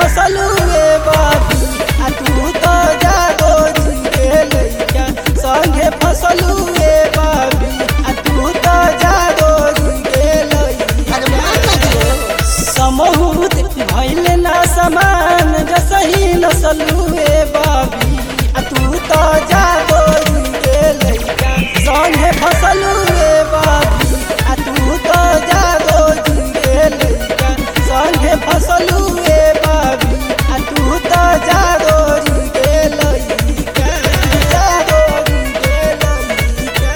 फसलू ए बाबी आ तू तो जागो जी के लइका संगे फसलू ए बाबी आ तू तो जागो जी के लइका समहूत भइल ना समान जसही नसलू ए बाबी आ तू तो जागो जी के लइका संगे फसलू ए बाबी आ तू तो जागो जी के लइका संगे फसलू ए बाबी आ तू तो जागो जी के लइका जागो जी के लइका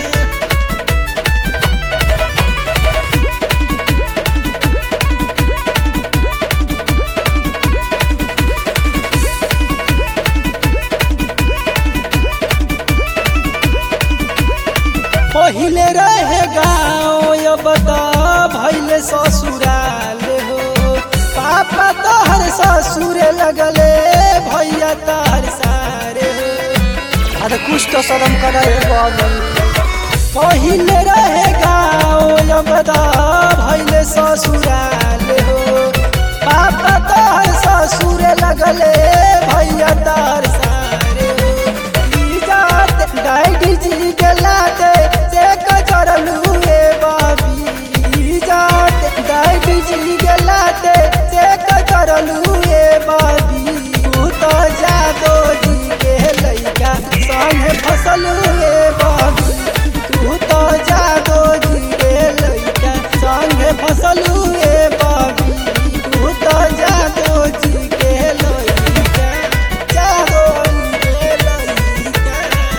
पहिले रहे गाँव अब त भैले ससुराल हो पापा तहर ससुरे लगले भैया तहर सारे हो अरे कुछ तो शर्म करे बाबू पहिले रहे गाँव अब त भैले ससुराल हो पापा तहर ससुरे लगले भैया तहर सारे हो इजात डाइडी जी गेलाते से कचरलू ए बाबी इजात डाइडी जी गेलाते से कचरलू ए बाबी तू तो जादो जी के लइका संगे फसलू ए बाबी तू तो जादो जी के लइका संगे फसलू ए बाबी तू तो जादो जी के लइका जादो जी के लइका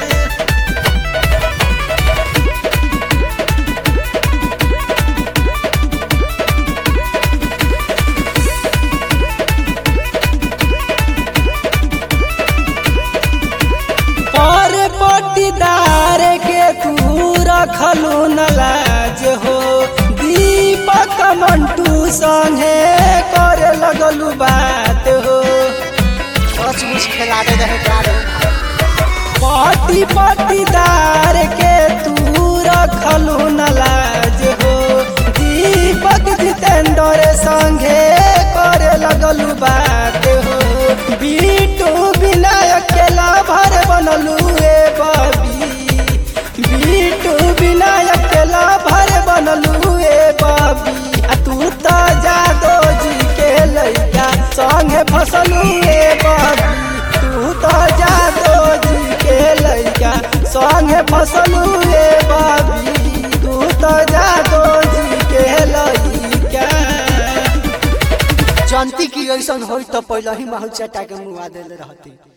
पर पटीदार के तू रखलू न लाज हो दीपक मंटू संगे करे लगलू बात हो सचमुच खेला दे रहे गाड़ो पटी पटीदार के तू रखलू न लाज हो दीपक जितेंद्र संगे करे लगलू बात हो बीटू विनायक के लाभर बनलू ए बाबी बीटू विनायक के लाभर बनलू ए बाबी आ तू तो जादो जी के लइका संगे फसलू ए बाबी तू तो जादो जी के लइका संगे फसलू ए बाबी तू तो जादो जी के लइका जनती की ऐसा होई तो पहले ही माहौल चटा के मुआ देले रहती